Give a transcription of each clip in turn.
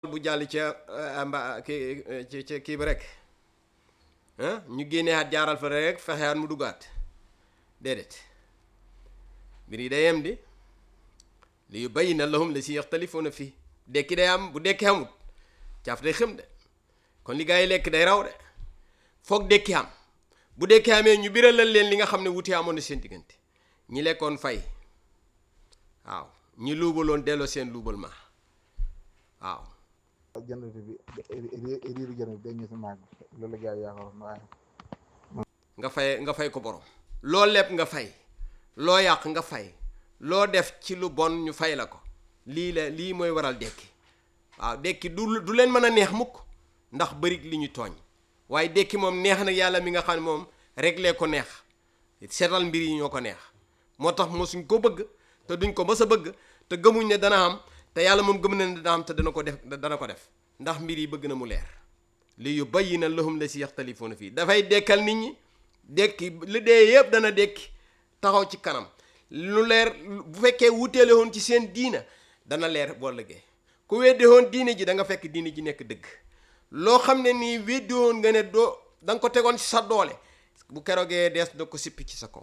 bu jàll ca mba kii ci ca kii bi rek ah ñu génnee at jaaral fa rek fexeyaat mu duggaat déedéet mbir yi day yem di li yubayyina lahum la si yaxtalifuuna fii dekki day am bu dekki amut caaf day xëm de kon li gaa yi lekk day raw de foog dekki am bu dekki amee ñu biralal leen li nga xam ne wuti amoon na seen diggante ñi lekkoon fay waaw ñi luubaloon delloo seen luubal ma waaw jënd bi riiru jënd bi dañu si màgg loolu la gars yi yaakaaroon waaye nga fay nga fay ko borom loo leb nga fay loo yàq nga fay loo def ci lu bon ñu fay la ko lii la lii mooy waral dekki waaw dekki du du leen mën a neex mukk ndax bërig li ñu tooñ waaye dekki moom neex na yàlla mi nga xam ne moom réglé ko neex seetal mbir yi ñoo ko neex moo tax mosuñ ko bëgg te duñ ko mës a bëgg te gëmuñ ne dana am te yàlla moom gëm na ne dana am te dana ko def dana ko def ndax mbir yi bëgg na mu leer li yubayyina lahum la si yaxtalifuuna fii dafay dekkal nit ñi dekki li dee yëpp dana dekki taxaw ci kanam lu leer bu fekkee wuteele woon ci seen diina dana leer boo lëggee ku weddi woon diine ji da nga fekk diine ji nekk dëgg loo xam ne nii weddi woon nga ne doo da nga ko tegoon ci sa doole bu keroogee dees na ko sippi ci sa kaw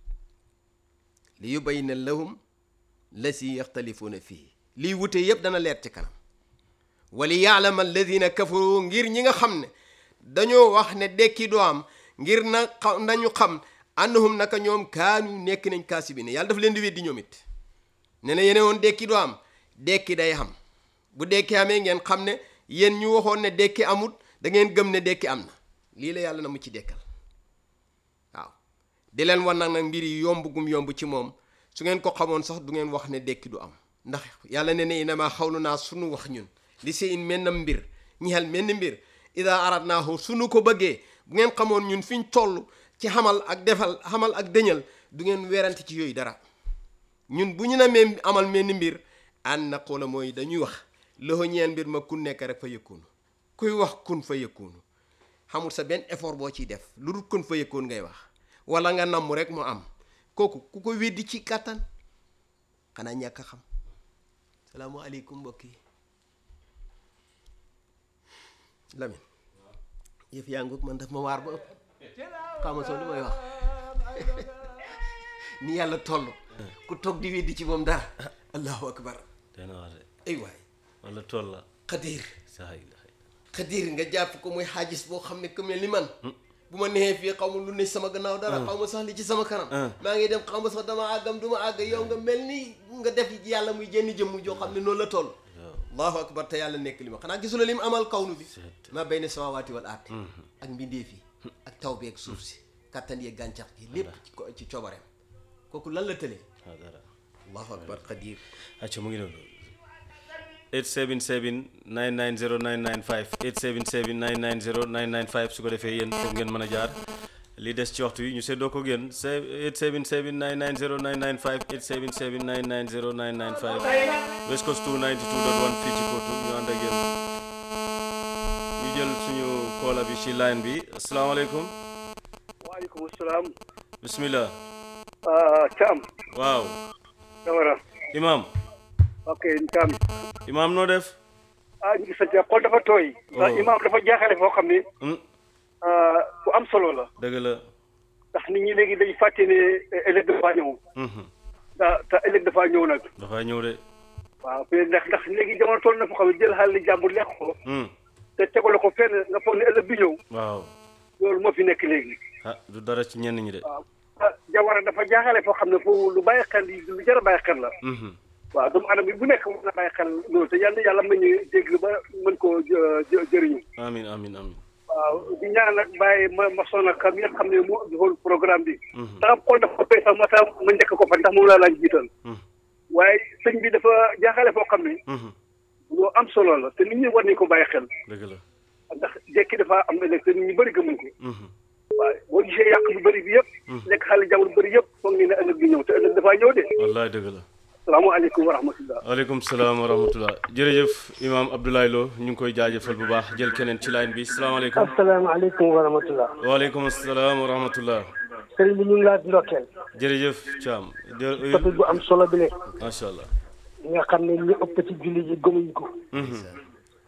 li yubayyina lahum la si yaxtalifuuna fii lii wute yëpp dana leer ci kanam wali yaalama alladina kafaru ngir ñi nga xam ne dañoo wax ne dekki doo am ngir na xam nañu xam annahum naka ñoom kaanu nekk nañ kaasibiin yàlla dafa leen di weddi ñoom it ne na yene woon dekki doo am dekki day am bu dekki amee ngeen xam ne yéen ñu waxoon ne dekki amut da ngeen gëm ne dekki am na lii la yàlla na mu ci dekkal waaw di leen wan nag nag mbir yi yomb gum yomb ci moom su ngeen ko xamoon sax du ngeen wax ne dekki du am ndax yàlla ne ne inama xawlu naa sunu wax ñun li si in menn mbir ñixel menn mbir ida aradnaahu sunu ko bëggee bu ngeen xamoon ñun fiñ toll ci xamal ak defal xamal ak dëñal du ngeen werante ci yooyu dara ñun bu ñu namee amal menn mbir an na xoola mooy dañuy wax loxo ñeen mbir ma kun nekk rek fa yëkkoonu kuy wax kun fa yëkkoonu xamul sa benn effort boo ciy def lu dul kun fa yëkkoon ngay wax wala nga namm rek mu am kooku ku ko weddi ci kàttan xanaa ñàkk a xam salaamualeykum mbokk yi Lamine yëf yaa ngoog man daf ma waar ba ëpp xama soo li may wax ni yàlla toll ku toog di weddi ci moom dara allahu akbar dana wax de ay waay wala tool la xadiir saa yi la xadiir nga jàpp ko muy xaajis boo xam ne ku mel ni man bu ma neexee fii xaw ma lu ne sama gannaaw dara xaw ma sax li ci sama kanam maa ngi dem xaw ma sax dama àggam du ma àgg yow nga mel ni nga def yàlla muy jenn jëmm joo xam ne noonu la toll allahu akbar te yàlla nekk li ma xanaa gisula li mu amal kawnu bi ma bayna samaawaati wal aardi ak mbindeef yi ak taw bi ak suuf si kattan yeeg gàncax gi lépp ci ko- ci coobareem kooku lan la tëlee waaw dara allahu akbar xadiir acca mu ngi noonu 877 990 995 877 990 995 su ko defee yéen foofu ngeen mën a jaar li des ci waxtu yi ñu seddoo ko ngeen 877 990 995 877 990 995 West Coast 292.1 fii ci Kotu ñu ànd ak yéen ñu jël suñu koola bi ci line bi asalaamaaleykum waaleykum salaam. bismillah Thiam. waaw Camara. imam ok Thiam. imam noo def ah ñu ngi sant xol dafa tooy. ndax Oh. imaam dafa jaaxale foo xam ne. Hmm, bu am solo la. dëgg la ndax nit ñi léegi dañu fàtte ne ëllëg dafa ñëw. Mhm, ndax te ëllëg dafa ñëw nag. dafay ñëw de waaw mais ndax ndax léegi jamono toll na foo xam ne jël xaalis jàmbur lekk ko. Hmm, te tegale ko fenn nga foog ne ëllëg bi ñëw. waaw loolu moo fi nekk léegi. ah du dara ci ñenn ñi de waaw ah jawara dafa jaaxale foo xam ne foofu lu bàyyi xel lu jar a bàyyi xel la. Mhm, waaw doomu aadama bi bu nekk mën na bàyyi xel loolu te yàlla yàlla mën ñu dégg ba mën koo jë- jë- jëriñu. amin amin amin waaw di ñaan nag bàyyi ma ma sonn ak mi nga xam ne moo defoon programme bi. Mhm. ndax xool dafa koy sax ma tax ma njëkk ko fa ndax moom laa laaj jiital. Mhm, waaye sëñ bi dafa jaaxale foo xam ne mhm, lu am solo la te nit ñi war nañu ko bàyyi xel dëgg la ndax jekki dafa am ëllëg te nit ñi bëri gëmuñ ko. Mhm, waaye boo gisee yàq bu bëri bi yëpp. lekk xale jàmbur bëri yëpp foog ñu ne ëllëg bi ñëw te ëllëg dafaa ñëw de. wallaay dëgg la salaamaaleykum wa rahmatullah. waaleykum salaam wa rahmatullah jërëjëf imam Abdoulaye Lo ñu ngi koy jaajëfal bu baax jël keneen ci line bi salaamaaleykum asalaamaaleykum wa rahmatullah waaleykum salaam wa rahmatullah sëriñ bi ñu ngi laa ndokkeel jërëjëf Thiam topic bu am solo bi le macha allah nga xam ne ñu ëpp ci julli ji gëmuñ ko Mhm,